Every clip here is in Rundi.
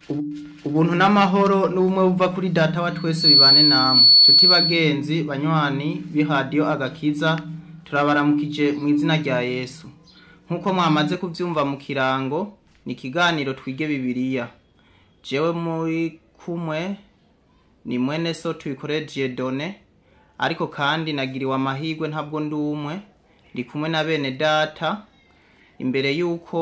ubuntu n'amahoro n'ubumwe buva kuri data wa twese bibane namwe nshuti bagenzi banywani b'ihadiyo agakiza turabaramukije mu izina rya yesu nk'uko mwamaze kubyumva mu kirango ni ikiganiro twige bibiliya jewe muri kumwe ni mwene so tubikoreye done ariko kandi nagiriwe amahirwe ntabwo ndi umwe ndi kumwe na bene data imbere y'uko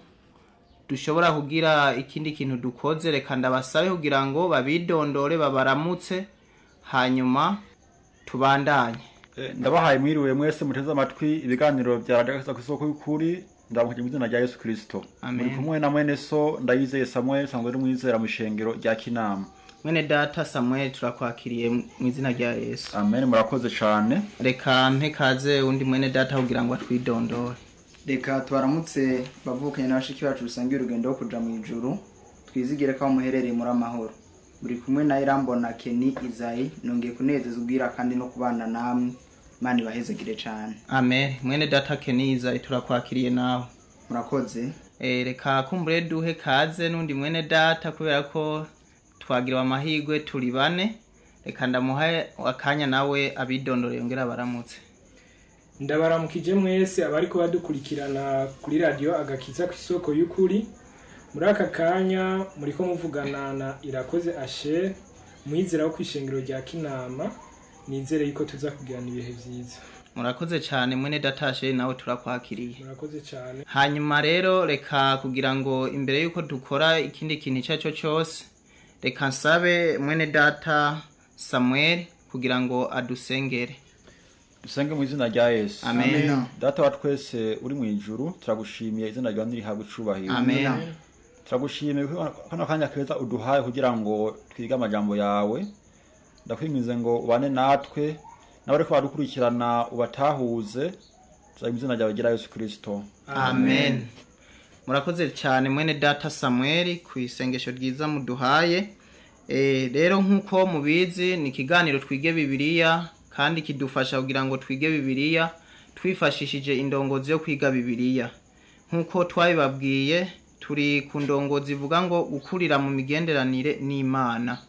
dushobora kugira ikindi kintu dukoze reka ndabasabe kugira ngo babidondore babaramutse hanyuma tubandanye Eh, ndabahaye mwiriwe mwese muteze amatwi ibiganiro bya radiyo ku isoko y'ukuri ndamukije mu izina rya yesu kirisito Amen. muri kumwe na mwene so ndayizeye samuel sanzwe ari mwizera mu ishengero rya kinama mwene data samuel turakwakiriye mu izina rya yesu amen murakoze cyane reka mpe kaze undi mwene data kugira ngo atwidondore reka tubaramutse bavukanye n'abashiki bacu dusangiye urugendo rwo kuja mu ijuru twizigire ko aho muherereye muri amahoro buri kumwe na irambona keni izayi nongeye kunezeza ubwira kandi no kubana namwe imana ibahezegire cyane amen mwene data keniza turakwakiriye nawe murakoze Eh, reka kumbure duhe kaze n'undi mwene data kubera ko twagiriwe amahirwe turi bane reka ndamuha akanya nawe abidondore yongera baramutse ndabaramukije mwese abariko badukurikirana kuri radiyo agakiza ku isoko y'ukuri muri aka kanya muriko muvugana na irakoze asher mwizera wo kw'ishengero rya kinama nizere yuko tuza kugirana ibihe vyiza murakoze cyane mwene datashe nawe turakwakiriye murakoze cyane hanyuma rero reka kugira ngo imbere y'uko dukora ikindi kintu icyo ari cyo cyose reka nsabe mwene data samuel kugira ngo adusengere dusenge mu izina rya yesu amen data wa twese uri mu ijuru turagushimiye izina ryawe nirihabwa icubahiro amen turagushimiye ko kano kanya keza uduhaye kugira ngo twige amajambo yawe ndakwingize ngo ubane natwe n'abariko badukurikirana ubatahuze tuzaga mu izina ryawe rya yesu kirisito amen murakoze cyane mwene data samuel ku isengesho ryiza muduhaye Eh, rero nk'uko mubizi ni ikiganiro twige bibiliya kandi kidufasha kugira ngo twige bibiliya twifashishije indongozi yo kwiga bibiliya nk'uko twabibabwiye turi ku ndongozi ivuga ngo gukurira mu migenderanire n'imana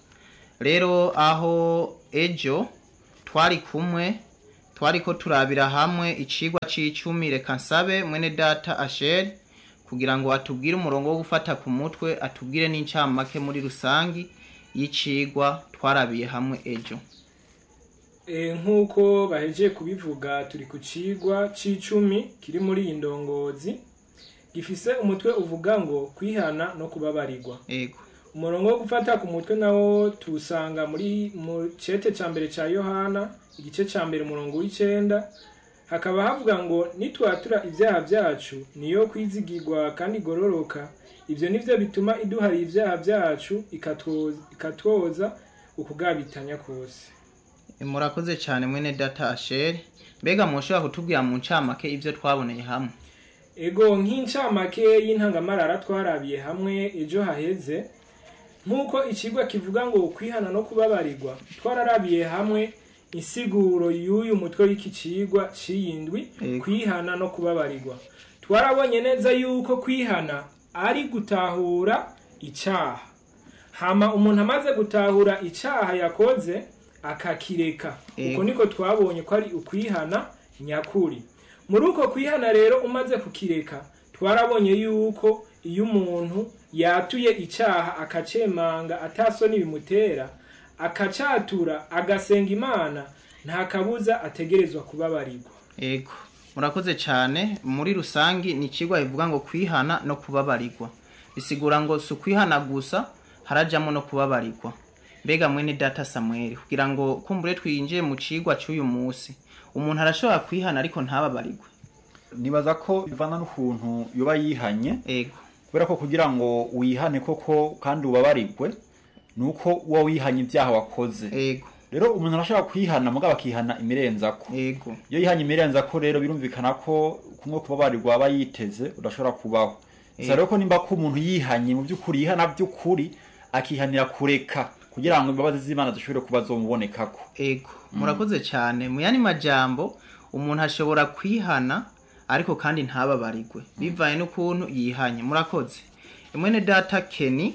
rero aho ejo twari kumwe twari ko turabira hamwe icigwa c'icumi reka nsabe mwene data asheri kugira ngo atubwire umurongo wo gufata ku mutwe atubwire n'incamake muri rusangi y'icigwa twarabiye hamwe ejo e, nk'uko bahejeje kubivuga turi ku cigwa c'icumi kiri muri iyi ndongozi gifise umutwe uvuga ngo kwihana no kubabarirwa ego umurongo wo gufata ku mutwe nawo tuwusanga muri mu cete ca mbere ca yohana igice ca mbere umurongo w'icenda hakaba havuga ngo nitwatura ibyaha byacu niyo kwizigirwa kandi igororoka ibyo nivyo bituma iduharira ibyaha byacu ikatwoza, ikatwoza ukugabitanya kose murakoze cyane mwene data asheri mbega mushobora kutubwira mu ncamake ibyo twaboneye hamwe ego nk'incamake y'intangamarara twarabiye hamwe ejo haheze nk'uko ikigwa kivuga ngo kwihana no kubabarirwa twararabiye hamwe insiguro y'uyu mutwe w'iki cigwa c'iyindwi Ego. kwihana no kubabarirwa twarabonye neza yuko kwihana ari gutahura icaha hama umuntu amaze gutahura icaha yakoze akakireka Ego. uko niko twabonye ko ari ukwihana nyakuri muri uko kwihana rero umaze kukireka twarabonye yuko iyo umuntu yatuye icyaha akacemanga atasoni bimutera akacatura agasenga imana nta kabuza ategerezwa kubabarirwa ego murakoze cyane muri rusangi ni ikigwa bivuga ngo kwihana no kubabarirwa bisigura ngo si ukwihana gusa harajamo no kubabarirwa mbega mwene data samuel kugira ngo kumbure twinjiye mu cigwa cy'uyu munsi umuntu arashobora kwihana ariko ntababarirwe nibaza ko bivana n'ukuntu yoba yihanye ego kubera ko kugira ngo wihane koko kandi ubabarirwe ni uko uba wihanye ibyaha wakoze ego rero umuntu arashobora kwihana mugabo akihana imirenzako ego iyo yihanye imirenzako rero birumvikana ko kumwe kubabarirwa aba yiteze udashobora kubaho gusa rero ko nimba ko umuntu yihanye mu by'ukuri yihana by'ukuri akihanira kureka kugira ngo imbabazi z'imana zishobore kuba zomubonekako ego murakoze cyane mu yandi majambo umuntu ashobora kwihana ariko kandi ntababarirwe bivaye n'ukuntu yihanye murakoze mwene data keni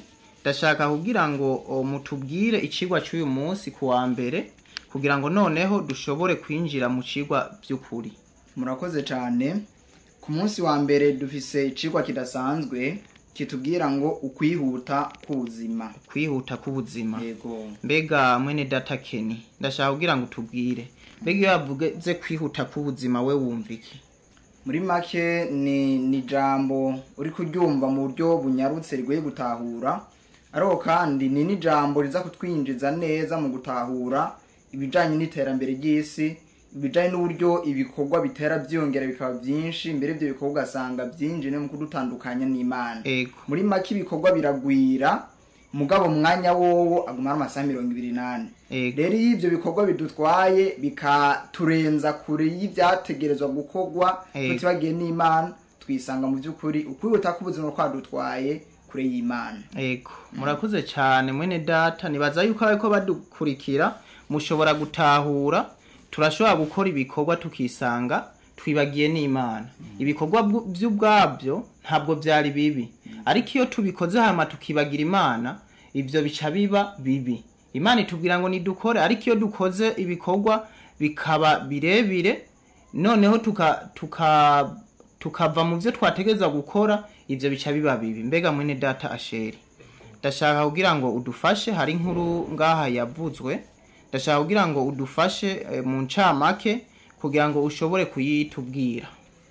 ndashaka kugira ngo o, mutubwire icigwa cy'uyu munsi ku wa mbere kugira ngo noneho dushobore kwinjira mu cigwa by'ukuri murakoze cyane ku munsi wa mbere dufise icigwa kidasanzwe kitubwira ngo ukwihuta k'ubuzima kwihuta k'ubuzima yego mbega mwene data keni ndashaka kugira ngo tubwire mbega iyo yavuze kwihuta k'ubuzima we wumva iki muri make ni ni ijambo uri kuryumva mu buryo bunyarutse rigoye gutahura ariko kandi ni n'ijambo riza kutwinjiza neza mu gutahura ibijyanye n'iterambere ry'isi ibijyanye n'uburyo ibikorwa bitera byiyongera bikaba byinshi mbere ibyo bikorwa ugasanga byinjiye mu kudutandukanya n'imana ego muri make ibikorwa biragwira mugabo umwanya wowo aguma ari amasaha mirongo ibiri n'ane ego rero iyo ibyo bikorwa bidutwaye bikaturenza kure y'ibyategerezwa gukorwa Ego. tutibagiye n'imana twisanga mu by'ukuri ukwihuta k'ubuzima kwadutwaye kure y'imana ego murakoze cyane mwene data nibaza yuko ariko badukurikira mushobora gutahura turashobora gukora ibikorwa tukisanga twibagiye n'imana ibikorwa bwu- by'ubwabyo ntabwo byari bibi ariko iyo tubikoze hama tukibagira imana ibyo bica biba bibi imana itubwira ngo nidukore ariko iyo dukoze ibikorwa bikaba birebire noneho tuka tuka tukava mu byo twategereza gukora ibyo bica biba bibi mbega mwene data asheri ndashaka kugira ngo udufashe hari inkuru ngaha yavuzwe ndashaka kugira ngo udufashe eh, mu ncamake kugira ngo ushobore kuyitubwira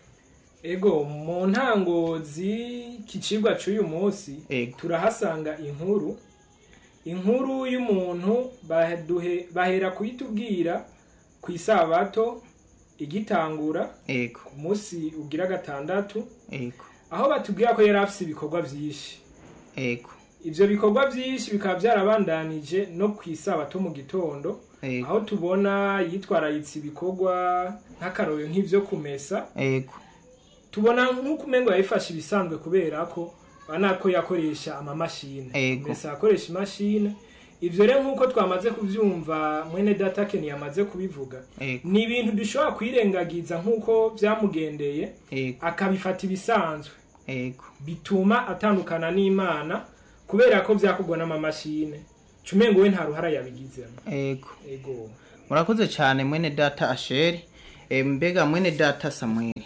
ego mu ntango z'iki cigwa c'uyu munsi Ego. turahasanga inkuru inkuru y'umuntu baduhe- bahera kuyitubwira ku isabato igitangura ego ku munsi ugira gatandatu ego aho batubwira ko yari afise ibikorwa vyinshi ego ivyo bikorwa vyinshi bikaba vyarabandanije no ku isabato mu gitondo ego aho tubona yitwararitse ibikorwa nk'akarorero nk'ivyo kumesa ego tubona nk'uko umengo yabifashe ibisanzwe kubera ko bana ko yakoresha amamashine Ego. mbese akoresha imashine ivyo rero nk'uko twamaze kuvyumva mwene data Ken yamaze kubivuga ego ni ibintu dushobora kwirengagiza nk'uko vyamugendeye ego akabifata ibisanzwe ego bituma atandukana n'imana kubera ko vyakorwa n'amamashine cumengo we nta ruhara yabigizemo ego ego murakoze cyane mwene data asheri Eh, mbega mwene data samweli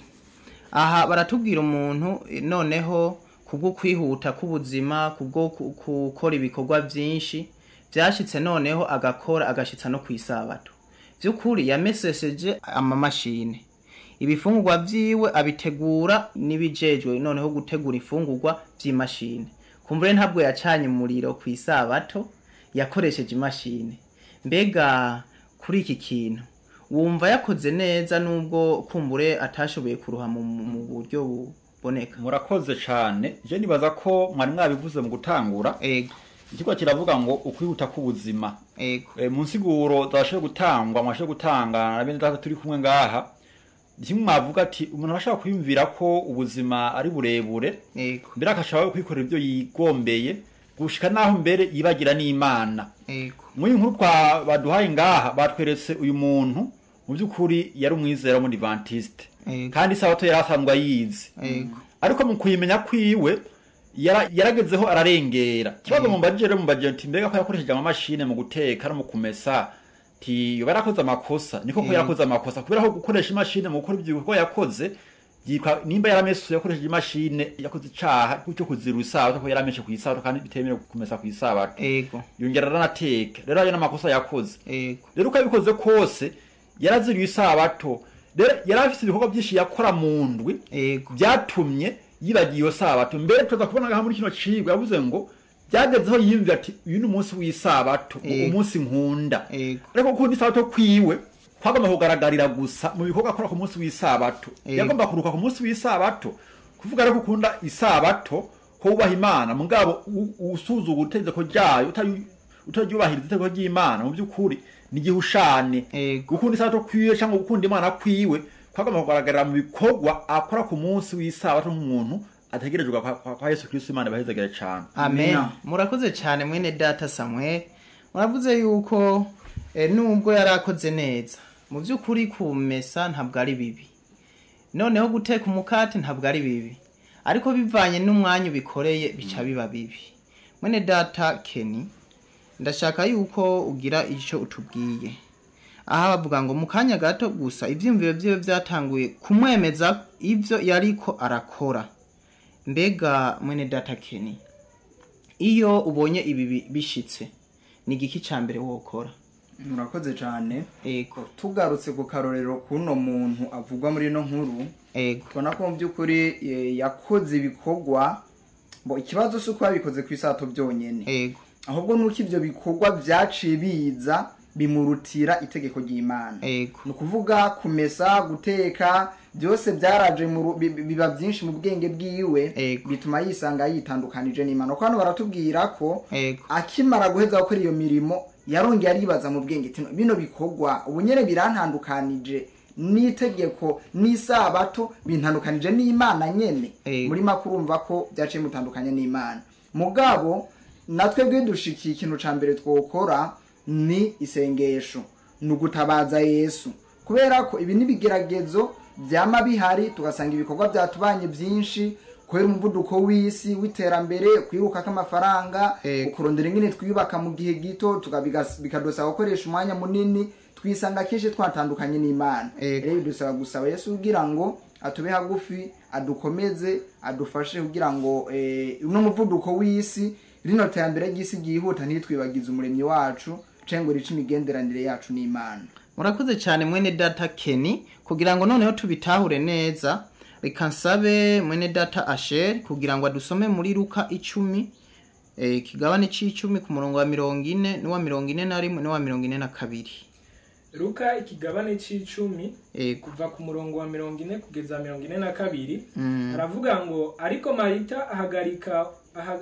aha baratubwira umuntu eh, noneho kubwo kwihuta k'ubuzima kubwo ku- gukora ibikorwa byinshi byashitse noneho agakora agashitsa no ku isabato by'ukuri yameseseje amamashine ibifungurwa vyiwe abitegura n'ibijejwe noneho gutegura ifungurwa vy'imashine kumbure ntabwo yacanye umuriro ku isabato yakoresheje imashine mbega kuri iki kintu wumva yakoze neza nubwo kumbure atashoboye kuruha mu, mu buryo buboneka murakoze cyane je nibaza ko mwari mwabivuze mu gutangura ego ikigo kiravuga ngo ukwihuta k'ubuzima ego e, mu nsiguro zashoboye gutangwa mwashoboye gutanga na bene data turi kumwe ngaha kimwe mwavuga ati umuntu arashobora kwiyumvira ko ubuzima ari burebure ego mbere akashobora kwikorera ibyo yigombeye gushika naho mbere yibagira n'imana ego muri iyi nkuru twa baduhaye ngaha batweretse uyu muntu mu by'ukuri yari umwizera w'umudivantiste ego kandi isabato yari asanzwe ayizi ego ariko mu kuyimenya kwiwe yara- yaragezeho ararengera kibazo mu mbajije rero mu mbajije nti mbega ko yakoresheje amamashine mu guteka no mu kumesa ti yoba yarakoze amakosa niko ko Mm. yarakoze amakosa kubera ko gukoresha imashine mu gukora ibyo bikorwa yakoze yitwa nimba yaramesuye yakoresheje imashine yakoze icaha cyo kuzira isabato ko yarameshe ku isabato kandi bitemerewe kumesa ku isabato ego yongera aranateka rero ayo n'amakosa yakoze ego rero uko yabikoze kose yaraziriye isabato rero yari afite ibikorwa byinshi yakora mu ndwi ego byatumye yibagiye iyo sabato mbere tuza kubona ngaha muri kino cigwa yavuze ngo byagezeho yiyumvira ati uyu ni umunsi w'isabato ngo Ego. umunsi nkunda ego ariko gukunda isabato kwiwe kwagomba kugaragarira gusa mu bikorwa akora ku munsi w'isabato Ego. yagomba kuruka ku munsi w'isabato kuvuga rero ko ukunda isabato ko wubaha imana mugabo u- usuzugura itegeko ryayo utari- utaryubahiriza itegeko ry'imana mu by'ukuri ni igihushane ego gukunda isabato kwiwe cyangwa gukunda imana kwiwe kwagomba kugaragarira mu bikorwa akora ku munsi w'isabato nk'umuntu ategerejwe kwa, kwa, kwa yesu kristo imana ibahezagire cyane amen Amina. murakoze cyane mwene data samuel muravuze yuko eh, nubwo yari akoze neza mu by'ukuri kumesa ntabwo ari bibi noneho guteka umukate ntabwo ari bibi ariko bivanye n'umwanya ubikoreye bica biba bibi mwene data keni ndashaka yuko ugira icyo utubwiye aha bavuga ngo mu kanya gato gusa ibyiyumviro byiwe byatanguye kumwemeza ibyo yariko arakora mbega mwene data keni iyo ubonye ibi bi- bishitse ni igiki cya mbere wokora murakoze cyane ego tugarutse ku karorero k'uno muntu avugwa muri ino nkuru ego tubona ko mu by'ukuri eh, yakoze ibikorwa bo ikibazo si uko yabikoze ku isato byonyine ego ahubwo nuko ibyo bikorwa byaciye biza bimurutira itegeko ry'imana ego ni ukuvuga kumesa guteka byose byaraje mu ru- bi- biba byinshi mu bwenge bwiwe Ego. bituma yisanga yitandukanije n'imana kuko hano baratubwira ko ego akimara guheza gukora iyo mirimo yarongeye aribaza mu bwenge ati bino bikorwa ubu nyine birantandukanije n'itegeko n'isabato bintandukanije n'imana nyene Ego. muri make urumva ko byaciye mutandukanye n'imana mugabo natwe bwe dushikiye ikintu ca mbere twokora ni isengesho ni ugutabaza yesu kubera ko ibi n'ibigeragezo byama bihari tugasanga ibikorwa byatubanye byinshi kubera umuvuduko w'isi w'iterambere kwiruka k'amafaranga Ego. kurondera ingene twiyubaka mu gihe gito tukabigas- bikadusaba gukoresha umwanya munini twisanga kenshi twatandukanye n'imana Ego. rero bidusaba gusaba yesu kugira ngo atube hagufi adukomeze adufashe kugira ngo eh, uno muvuduko w'isi rino terambere ry'isi ryihuta ntitwibagize umuremyi wacu canke ngo rice imigenderanire yacu n'imana murakoze cyane mwene data keni kugira ngo noneho tubitahure neza reka nsabe mwene data asheri kugira ngo adusome muri luka icumi eh, ikigabane c'icumi ku murongo wa mirongo ine n'uwa mirongo ine na rimwe n'uwa mirongo ine na kabiri luka ikigabane c'icumi ego kuva ku murongo wa mirongo ine kugeza mirongo ine na kabiri Mm. aravuga ngo ariko marita ahagarika aha-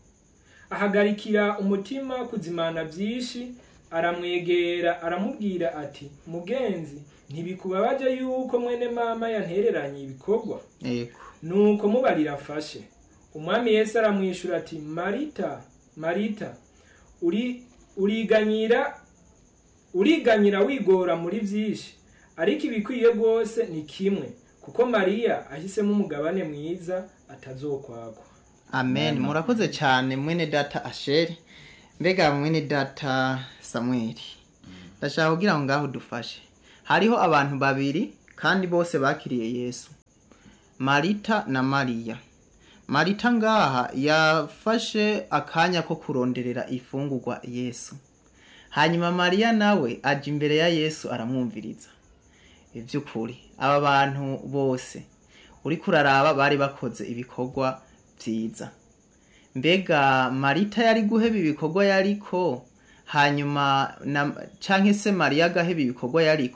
ahagarikira umutima kuzimana byinshi aramwegera aramubwira ati mugenzi ntibikubabaje yuko mwene mama yantereranye ibikorwa ego nuko mubarira afashe umwami yesu aramwishyura ati marita marita uri uriganyira uriganyira wigora muri byinshi ariko ibikwiye rwose ni kimwe kuko mariya ahisemo umugabane mwiza atazokwagwa amen murakoze cyane mwene data asheri mbega mwene data samweli ndashaka kugira ngo ngaho dufashe hariho abantu babiri kandi bose bakiriye yesu marita na mariya marita ngaha yafashe akanya ko kuronderera ifungurwa yesu hanyuma mariya nawe aja imbere ya yesu aramwumviriza iby'ukuri aba bantu bose uriko uraraba bari bakoze ibikorwa byiza mbega marita yari guheba ibikorwa yariko hanyuma na canke se mariya agaheba ibikorwa yariko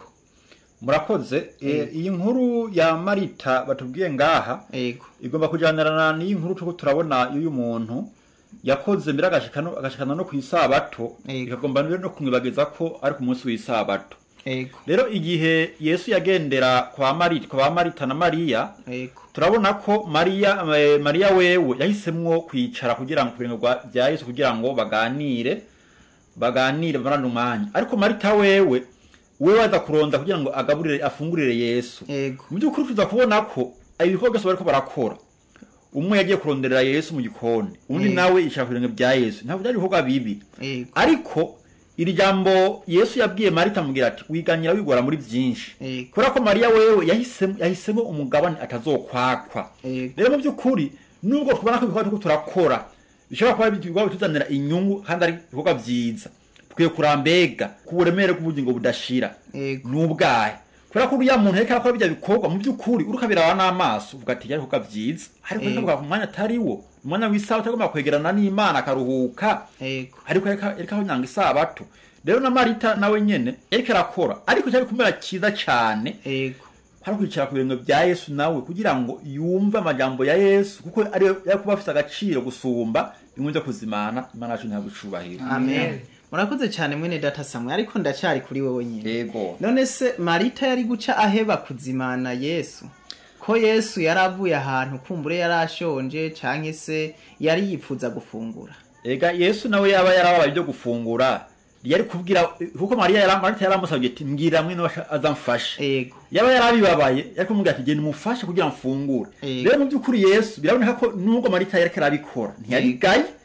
murakoze Eh, iyi nkuru ya marita batubwiye ngaha ego igomba kujyanirana n'iyi nkuru turiko turabona y'uyu muntu yakoze mbere agashikana agashikana no ku isabato Ego. ikagomba mbere no kumwibagiza ko ari ku munsi w'isabato ego rero igihe yesu yagendera kwa marita kwa marita na mariya ego turabona ko mariya eh, mariya wewe yahisemwo kwicara kugira ngo kubintu bya yesu kugira ngo baganire baganire bamarane umwanya ariko marita wewe wewe aza kuronda kugira ngo agaburire afungurire yesu ego mu by'ukuri tuza kubona ko ibikorwa byose bariko barakora umwe yagiye kuronderera yesu mu gikoni undi Mm. nawe yicara ku birenge bya yesu ntabwo byari ibikorwa bibi ego ariko iri jambo yesu yabwiye marita amubwira ati wiganyira wigora muri byinshi ego kubera ko mariya wewe yahisemo yahisemo umugabane atazokwakwa ego rero mu by'ukuri nubwo tubona ko ibikorwa turiko turakora bishobora kuba ari ibikorwa bituzanira inyungu kandi ari ibikorwa byiza tukwiye kurambega ku buremere bw'ubugingo budashira ego n'ubwahe kubera ko uriya muntu ariko arakora bijya bikorwa mu by'ukuri uriko abiraba n'amaso uvuga ati byari ibikorwa byiza ariko Ego. ariko ku mwanya atari wo umwanya w'isaha utagomba kwegerana n'imana akaruhuka ego ariko yariko aho nyanga isabato rero na marita nawe nyene yariko arakora ariko cyari kumera cyiza cane ego hari kwicara ku birenge bya yesu nawe kugira ngo yumve amajambo ya yesu kuko ariyo yari kuba afite agaciro gusumba bimwe byo kuzimana imana yacu ntabwo icubahiro amen murakoze cyane mwene data samwe ariko ndacyari kuri wowe nyine yego none se marita yari guca aheba kuzimana yesu ko yesu yari avuye ahantu kumbure yari ashonje canke se yari yipfuza gufungura ega yesu nawe yaba yarababaye ibyo gufungura yari kubwira kuko mariya yari marita yaramusabye ati mbwira mwene wacu azamfashe ego yaba yarabibabaye yari kumubwira ati genda umufashe kugira ngo mfungure Yego. rero mu by'ukuri yesu biraboneka ko nubwo marita yariko arabikora ntiyabigaye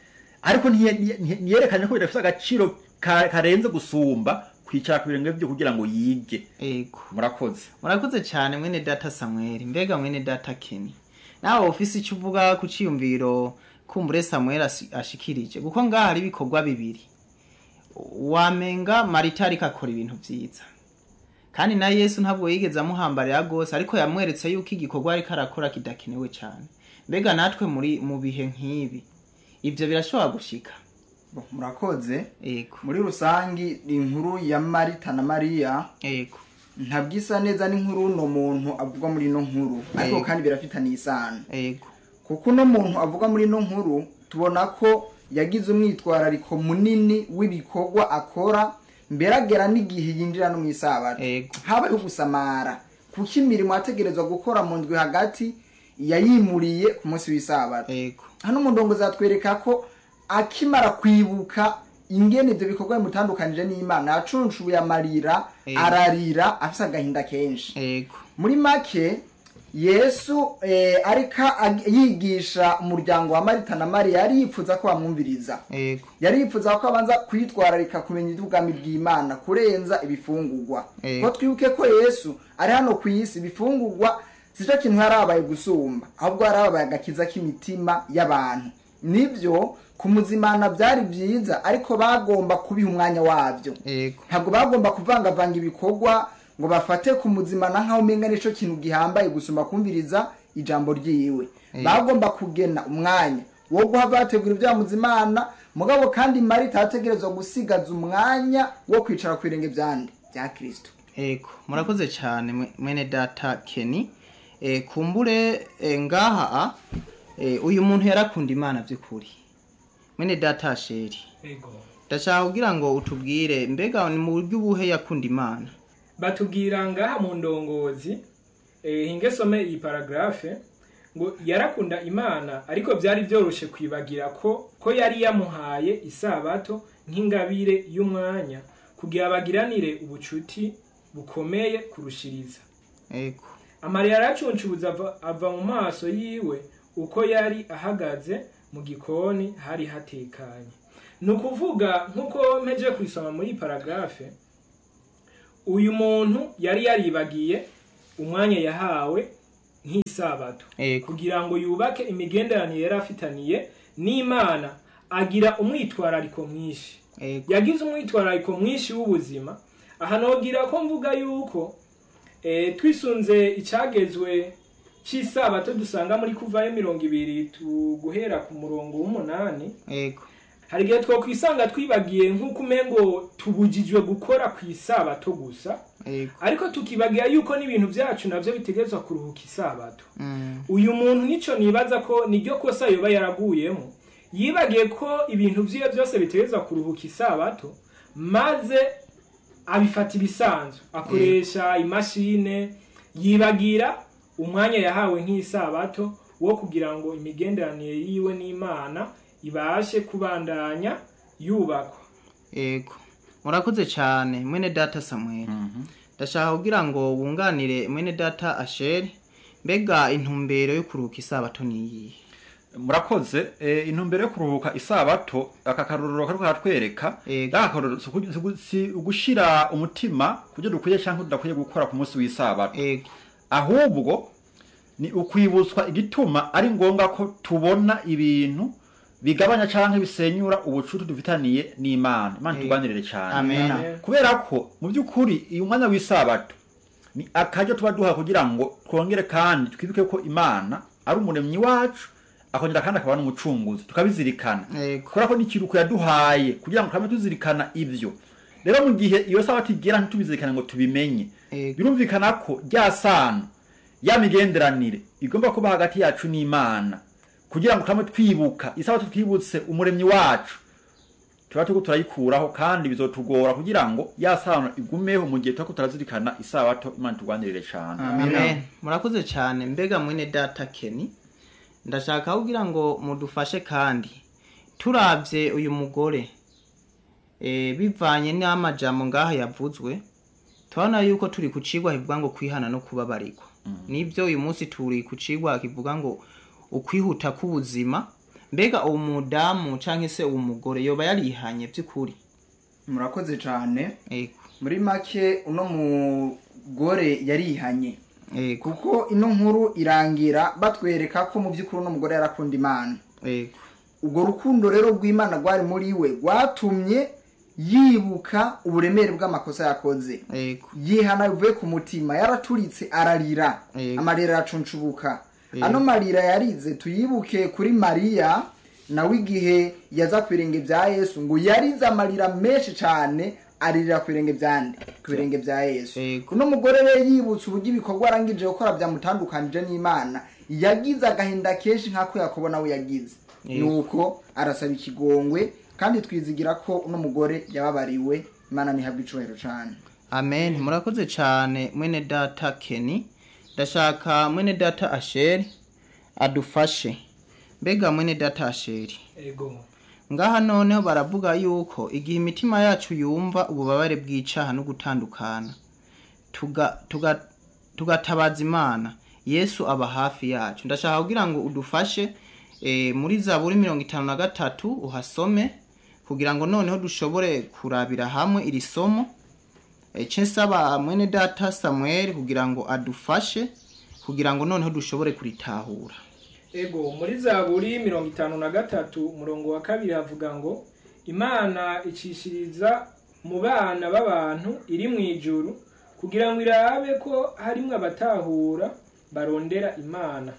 ariko ntiye- ntiye- ntiyerekanye ko bidafite agaciro ka- karenze gusumba kwicara ku birenge byo kugira ngo yige ego murakoze murakoze cyane mwene data samweli mbega mwene data keni nawe ufise icyo uvuga ku cyiyumviro kumbure samweli asi- ashikirije kuko ngaha hari ibikorwa bibiri wamenga marita ariko akora ibintu byiza kandi na yesu ntabwo yigeze amuhambarira rwose ariko yamweretse yuko igikorwa ariko arakora kidakenewe cyane mbega natwe muri mu bihe nk'ibi ibyo birashobora gushika Bo, murakoze ego muri rusangi inkuru ya marita na mariya ego ntabwo isa neza n'inkuru uno muntu avugwa muri ino nkuru ariko Yego. kandi birafitaniye isano ego kuko uno muntu avugwa muri ino nkuru tubona ko yagize umwitwarariko munini w'ibikorwa akora mbere agera n'igihe yinjira no mu isabato ego habayeho gusamara kuko imirimo yategerezwa gukora mu ndwi hagati yayimuriye ku munsi w'isabato ego hano umundongo zatwereka ko akimara kwibuka ingene ibyo bikorwa bimutandukanije n'imana yacunshuye amarira Ego. ararira afise agahinda kenshi ego muri make yesu eh, ariko ag- yigisha umuryango wa marita na mariya yari yifuza ko bamwumviriza ego yari yifuza ko abanza kwitwararika kumenya iby'ubwami bw'imana kurenza ibifungurwa Ego. ko twibuke ko yesu ari hano ku isi ibifungurwa si cyo kintu yarabaye gusumba ahubwo yarabaye agakiza k'imitima y'abantu nibyo kumuzimana byari byiza ariko bagomba kubiha umwanya wabyo ego ntabwo bagomba kuvangavanga ibikorwa ngo bafate kumuzimana nk'aho umenga nicyo kintu gihambaye gusumba kumviriza ijambo ryiwe Eh. bagomba kugena umwanya wo guha bategura ibyamuzimana mugabo kandi marita yategerezwa gusigaza umwanya wo kwicara ku birenge byande bya kirisito ego murakoze cyane mwe- mwene data keni e, kumbure e, ngaha e, uyu muntu yarakunda imana by'ukuri mwene data sheri ego ndashaka kugira ngo utubwire mbega ni mu buryo ubuhe yakunda imana batubwira ngaha mu ndongozi eh, hinge some iyi paragrafe ngo yarakunda imana ariko byari byoroshe kwibagira ko ko yari yamuhaye isabato nk'ingabire y'umwanya kugira bagiranire ubucuti bukomeye kurushiriza ego amarira yaracuncubuza ava, ava mu maso yiwe uko yari ahagaze mu gikoni hari hatekanye ni ukuvuga nk'uko mpeje kuyisoma muri iyi paragrafe uyu muntu yari yaribagiye umwanya yahawe nk'isabato ego kugira ngo yubake imigenderanire yari afitaniye n'imana agira umwitwarariko mwinshi ego yagize umwitwarariko mwinshi w'ubuzima aha nogira ko mvuga yuko eh, twisunze icyagezwe cy'isabato dusanga muri kuvayo mirongo ibiri tu- guhera ku murongo w'umunani ego hari igihe twakwisanga twibagiye nk'uko umengo tubujijwe gukora ku isabato gusa ego ariko tukibagira yuko n'ibintu byacu nabyo bitegerezwa kuruhuka isabato mm, uyu muntu nico nibaza ko niryo kosa yoba yaraguyemo yibagiye ko ibintu vyiwe byose bitegerezwa kuruhuka isabato maze abifata ibisanzwe akoresha imashine yibagira umwanya yahawe nk'isabato wo kugira ngo imigenderanire yiwe n'imana ibashe kubandanya yubakwa ego murakoze cyane mwene data samuel ndashaka kugira ngo wunganire mwene data asheri mbega intumbero yo kuruhuka isabato ni iyihe murakoze eh, intumbero yo kuruhuka isabato aka karorero kariko karatwereka Ego. aka karorero si uku- si uku- si ugushira umutima kubyo dukwiye cyangwa tudakwiye gukora ku munsi w'isabato ego ahubwo ni ukwibutswa igituma ari ngombwa ko tubona ibintu bigabanya cyangwa bisenyura ubucuti dufitaniye n'imana imana Eh, tuganirire cyane amen Amen. kubera ko mu by'ukuri uyu mwanya w'isabato ni akaryo tuba duha kugira ngo twongere kandi twibuke ko imana ari umuremyi wacu akongera kandi akaba n'umucunguzi tukabizirikana ego kubera ko n'ikiruko yaduhaye kugira ngo twame tuzirikana ibyo rero mu gihe iyo sabato igera ntitubizirikane ngo tubimenye ego birumvikana ko rya sano ya migenderanire igomba kuba hagati yacu n'imana kugira ngo twame twibuka isabato twibutse umuremyi wacu tuba turiko turayikuraho kandi bizotugora kugira ngo ya sano igumeho mu gihe turiko turazirikana isabato imana turwanirire cane amen murakoze cyane mbega mwene data keni ndashaka kugira ngo mudufashe kandi turabye uyu mugore e, bivanye n'amajambo ngaha yavuzwe turabona yuko turi ku cigwa kivuga ngo kwihana no kubabarirwa nibyo uyu munsi turi ku cigwa kivuga ngo ukwihuta k'ubuzima mbega uwo mudamu canke se uwo mugore yoba yarihanye by'ukuri murakoze cyane ego muri make uno mugore yarihanye ego kuko ino nkuru irangira batwereka ko mu by'ukuri uno mugore yarakunda imana ego ubwo rukundo rero rw'imana rwari muri we rwatumye yibuka uburemere bw'amakosa yakoze ego yihana bivuye ku mutima yaraturitse ararira Yego. amarira aracuncubuka Yego. ano marira yarize tuyibuke kuri mariya nawe igihe yaza ku birenge bya yesu ngo yarize amarira menshi cyane aririra ku birenge byande ku birenge bya yesu Yego. uno mugore rero yibutse uburyo ibikorwa arangije gukora byamutandukanije n'imana yagize agahinda kenshi nk'ako yakobo nawe yagize Yego. nuko arasaba ikigongwe kandi twizigira ko uno mugore yababariwe imana ntihabwe icubahiro cyane amen murakoze cyane mwene data keni ndashaka mwene data asheri adufashe mbega mwene data asheri ego ngaha noneho baravuga yuko igihe imitima yacu yumva ububabare bw'icaha no gutandukana tuga- tuga- tugatabaza imana yesu aba hafi yacu ndashaka kugira ngo udufashe eh, muri zaburi mirongo itanu na gatatu uhasome kugira ngo noneho dushobore kurabira hamwe iri somo Eh, ce nsaba mwene data samuel kugira ngo adufashe kugira ngo noneho dushobore kuritahura ego muri zaburi mirongo itanu na gatatu umurongo wa kabiri havuga ngo imana icishiriza mu bana b'abantu iri mu ijuru kugira ngo irabe ko harimwo abatahura barondera imana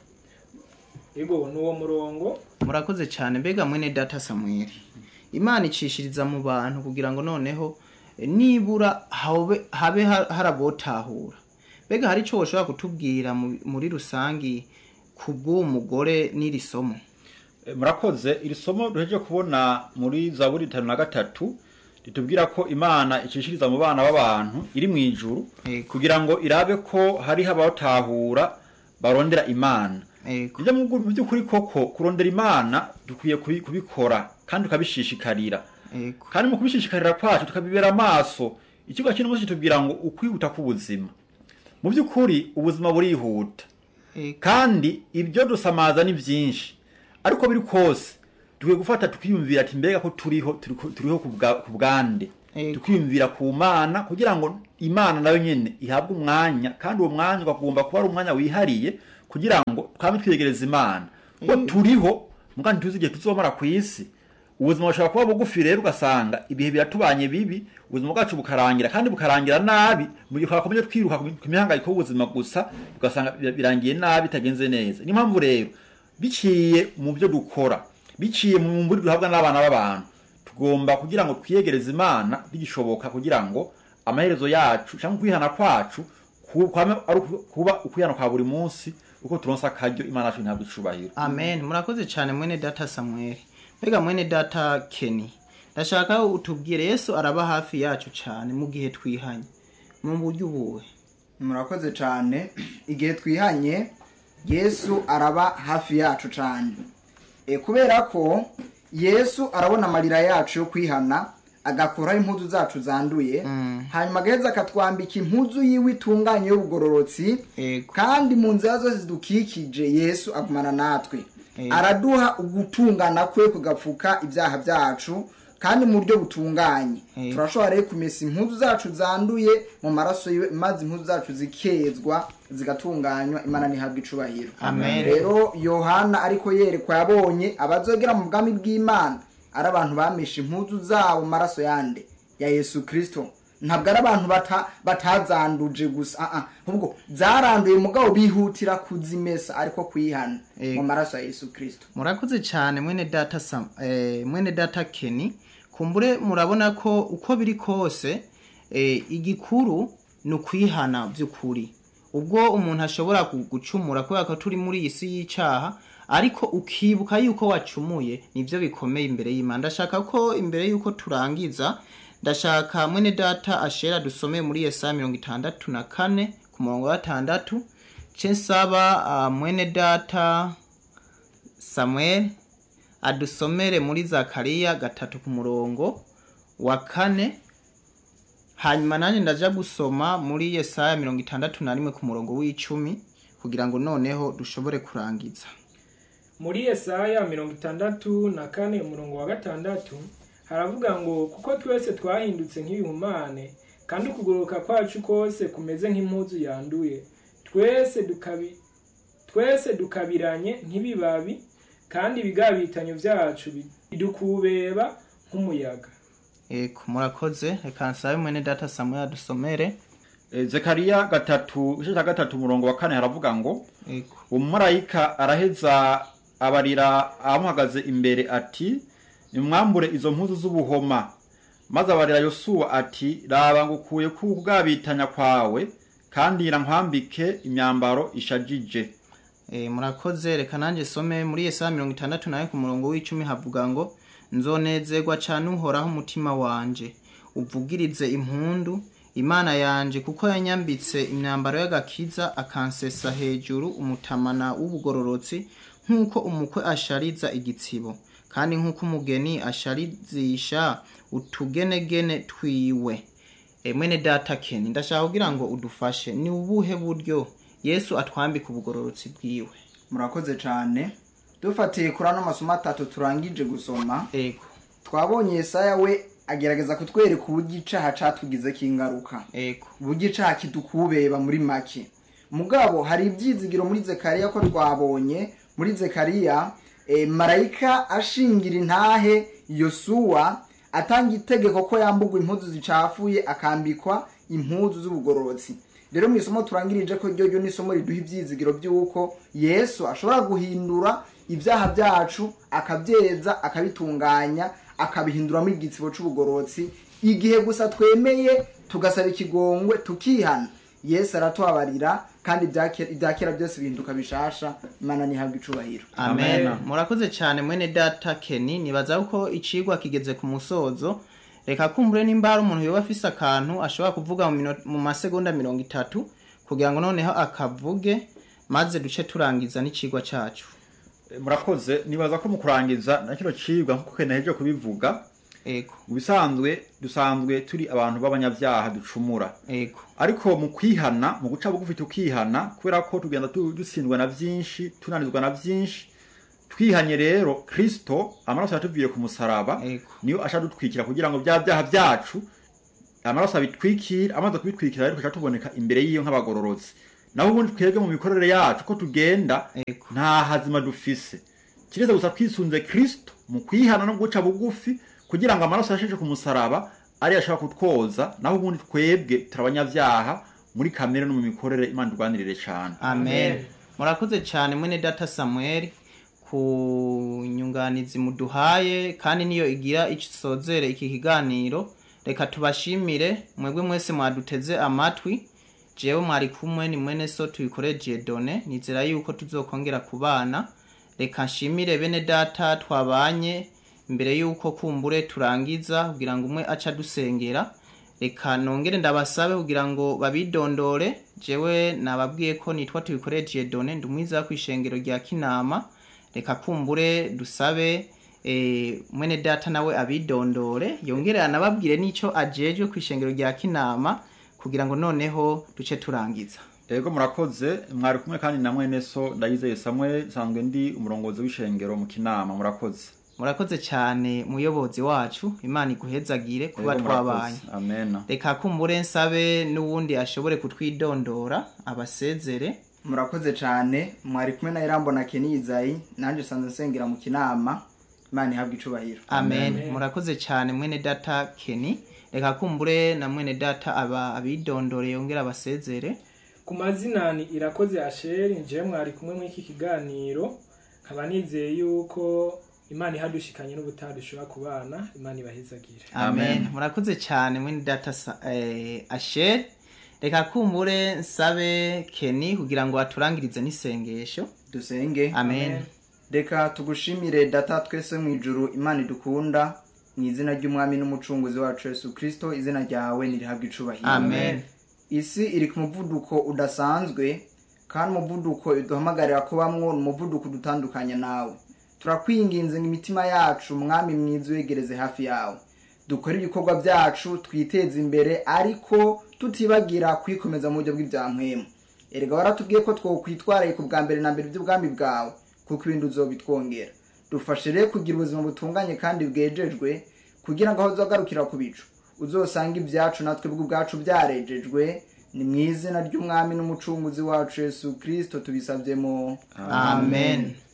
ego ni uwo murongo murakoze cyane mbega mwene data samuel imana icishiriza mu bantu kugira ngo noneho eh, nibura habe habe ha- harabotahura mbega hari icyo woshobora kutubwira mu- muri rusangi ku bw'uwo mugore n'iri somo E, murakoze iri somo duheje kubona muri zaburi itanu na gatatu ritubwira ko imana icishiriza mu bana b'abantu iri mu ijuru Yego. kugira ngo irabe ko hariho abatahura barondera imana Ego. ibyo mu mu by'ukuri koko kurondera imana dukwiye kubi- kubikora kandi tukabishishikarira Ego. kandi mu kubishishikarira kwacu tukabibera amaso ikigo cy'uno munsi kitubwira ngo ukwihuta k'ubuzima mu by'ukuri ubuzima burihuta Ego. kandi ibyo dusamaza ni byinshi ariko biri kose dukwiye gufata tukiyumvira ati mbega ko turiho turiho turiho ku bwa- ku bwande Ego. tukiyumvira ku mana kugira ngo imana nayo nyene ihabwe umwanya kandi uwo mwanya ugomba kuba ari umwanya wihariye kugira ngo twame twiyegereza imana kuko turiho muga ntituzi igihe tuzomara ku isi ubuzima bushobora kuba bugufi rero ugasanga ibihe biratubanye bibi ubuzima bwacu bukarangira kandi bukarangira nabi mu gihe twakomeje twiruka ku mi- ku mihangayiko y'ubuzima gusa ugasanga bir- birangiye nabi bitagenze neza niyo mpamvu rero biciye mu byo dukora biciye mu mburi duhabwa n'abana b'abantu tugomba kugira ngo twiyegereze imana bigishoboka kugira ngo amaherezo yacu cyangwa kwihana kwacu ku- kwame ari uku- kuba ukwihana kwa buri munsi uko turonsa akaryo imana yacu ntabwo icubahiro amen murakoze cyane mwene data samuel mbega mwene data keni ndashaka utubwire yesu araba hafi yacu cyane mu gihe twihanye mu buryo ubuhe murakoze cyane igihe twihanye yesu araba hafi yacu cyane e, kubera ko yesu arabona amarira yacu yo kwihana agakuraho impuzu zacu zanduye Mm. hanyuma agaheza akatwambika impuzu yiwe itunganye y'ubugororotsi Ego. kandi mu nzira zose zidukikije yesu agumana natwe Ego. araduha ugutungana kwe kugapfuka ibyaha byacu kandi mu buryo butunganye Ego. turashobora rero kumesa impuzu zacu zanduye mu maraso yiwe maze impuzu zacu zikezwa zigatunganywa imana ntihabwe icubahiro Amen. rero yohana ariko yerekwa yabonye abazogera mu bwami bw'imana ari abantu bameshe impuzu zabo mu maraso yande ya yesu kirisito ntabwo ari abantu bata- batazanduje gusa ah, ah. ahubwo zaranduye mugabo bihutira kuzimesa ariko kwihana Ego. mu maraso ya yesu kirisito murakoze cyane mwene data Sam, eh, mwene data Kenny kumbure murabona ko uko biri kose eh, igikuru ni ukwihana by'ukuri ubwo umuntu ashobora gu- gucumura kubera ko turi muri iyi si y'icyaha ariko ukibuka yuko wacumuye nibyo bikomeye imbere y'imana ndashaka ko imbere y'uko turangiza ndashaka mwene data ashera dusome muri yesaya mirongo itandatu na kane ku murongo wa gatandatu ce nsaba ah, mwene data samuel adusomere muri zakariya gatatu ku murongo wa kane hanyuma nanjye ndaja gusoma muri yesaya mirongo itandatu na rimwe ku murongo w'icumi kugira ngo noneho dushobore kurangiza muri Yesaya mirongo itandatu na kane umurongo wa gatandatu haravuga ngo kuko twese twahindutse nk'ibihumane kandi ukugoroka kwacu kose kumeze nk'impuzu yanduye twese dukabi twese dukabiranye nk'ibibabi kandi ibigabitanyo byacu bidukubeba nk'umuyaga eko murakoze reka nsabe mwene data samuel adusomere Eh, zekariya gatatu igice cya gatatu umurongo wa kane haravuga ngo eko umumarayika araheza abarira amuhagaze imbere ati nimwambure izo mpuzu z'ubuhoma maze abarira yosuwa ati raba ngukuye ku bwabitanya kwawe kandi nkwambike imyambaro ishajije E, murakoze reka nanjye some muri Yesaya mirongo itandatu nawe ku murongo w'icumi havuga ngo nzonezerwa cane uhoraho umutima wanje uvugirize impundu imana yanje kuko yanyambitse imyambaro y'agakiza akansesa hejuru umutamana w'ubugororotsi nk'uko umukwe ashariza igitsibo kandi nk'uko umugeni asharizisha utugenegene twiwe e, mwene data keni ndashaka kugira ngo udufashe ni ubuhe buryo yesu atwambika ubugororotsi bwiwe murakoze cyane dufatiye kuri ano masomo atatu turangije gusoma ego twabonye Yesaya we agerageza kutwereka uburyo icaha catugizeko ingaruka ego uburyo icaha kidukubeba muri make mugabo hari ibyizigiro muri zekariya ko twabonye muri zekariya e, marayika ashingira intahe yosuwa atanga itegeko ko yambugwa impuzu zicafuye akambikwa impuzu z'ubugororotsi rero mu isomo turangirije ko ryo ryo ni isomo riduha ibyizigiro by'uko yesu ashobora guhindura ibyaha byacu akabyeza akabitunganya akabihinduramo igitsibo c'ubugororotsi igihe gusa twemeye tugasaba ikigongwe tukihana yesu aratubabarira kandi ibya ke- ibya kera byose bihinduka bishasha imana ntihabwe icubahiro amen Amen. murakoze cyane mwene data keni nibaza ko icigwa kigeze ku musozo reka kumbure nimba hari umuntu yoba afise akantu ashobora kuvuga mu mino- mu masegonda mirongo itatu kugira ngo noneho akavuge maze duce turangiza n'icigwa cacu Eh, murakoze nibaza ko mu kurangiza na kino cibwa nk'uko kene heje kubivuga ego mu bisanzwe dusanzwe turi abantu b'abanyabyaha ducumura ego ariko mu kwihana mu guca bugufi tukihana kubera ko tugenda tu- dutsindwa na byinshi tunanizwa na byinshi twihanye rero kristo amaraso yatuviye ku musaraba ego niyo asha dutwikira kugira ngo bya byaha byacu amaraso abitwikira amaze kubitwikira rero tuca tuboneka imbere y'iyo nk'abagororotsi naho ubundi twebwe mu mikorere yacu ko tugenda ego nta hazima dufise kiretse gusa twisunze kristo mu kwihana no guca bugufi kugira ngo amaraso yasheshe ku musaraba ariyo ashobora kutwoza naho ubundi twebwe turi abanyabyaha muri kamere no mu mikorere imana turwanirire cyane amen Amen. murakoze cyane mwene data samuel ku nyunganizi muduhaye kandi niyo igira isozere iki kiganiro reka tubashimire mwebwe mwese mwaduteze amatwi jewe mwari kumwe ni mwene so tuyikoreje done nizera yuko tuzokongera kubana reka nshimire bene data twabanye imbere yuko kumbure turangiza kugira ngo umwe aca dusengera reka nongere ndabasabe kugira ngo babidondore jewe nababwiye ko nitwa tuyikoreje done ndi umwiza ku ishengero rya kinama reka kumbure dusabe eh, mwene data nawe abidondore yongere anababwire n'ico ajejwe ku ishengero rya kinama kugira ngo noneho duce turangiza ego murakoze mwari kumwe kandi na mwene so ndayizeye samwe nsanzwe ndi umurongozi w'ishengero mu kinama murakoze murakoze cyane muyobozi wacu imana iguhezagire kuba Ego, murakoze. twabanye amen reka kumbure nsabe n'uwundi ashobore kutwidondora abasezere murakoze cyane mwari kumwe na irambo na kenizayi nanjye sanze nsengera mu kinama imana ihabwe icubahiro amen Amen. murakoze cyane mwene data keni reka kumbure na mwene data aba abidondore yongera abasezere ku mazina ni irakoze asheri nje mwari kumwe muri iki kiganiro nkaba nizeye yuko imana ihadushikanye n'ubutaha dushobora kubana imana ibahezagire amen Amen. murakoze cyane mwene data sa- eh, asher reka kumbure nsabe keni kugira ngo aturangirize n'isengesho dusenge amen reka tugushimire data twese mu ijuru imana idukunda mu izina ry'umwami n'umucunguzi wacu yesu kirisito izina ryawe nirihabwe icubahiro amen isi iri ku muvuduko udasanzwe kandi umuvuduko iduhamagarira kubamwo ni umuvuduko udutandukanya nawe turakwinginze ngo imitima yacu mwami mwiza uyegereze hafi yawe dukore ibikorwa byacu twiteze imbere ariko tutibagira kwikomeza mu buryo bw'ibyampwemu erega waratubwiye ko twokwitwaraye ku bwa mbere na mbere by'ubwami bwawe kuko ibindi uzobitwongera dufashe rero kugira ubuzima butunganye kandi bwejejwe kugira ngo aho uzagarukira ku bicu uzosanga ibyacu natwe bwo ubwacu byarejejwe ni mu izina ry'umwami n'umucunguzi wacu yesu kirisito tubisabye mu amen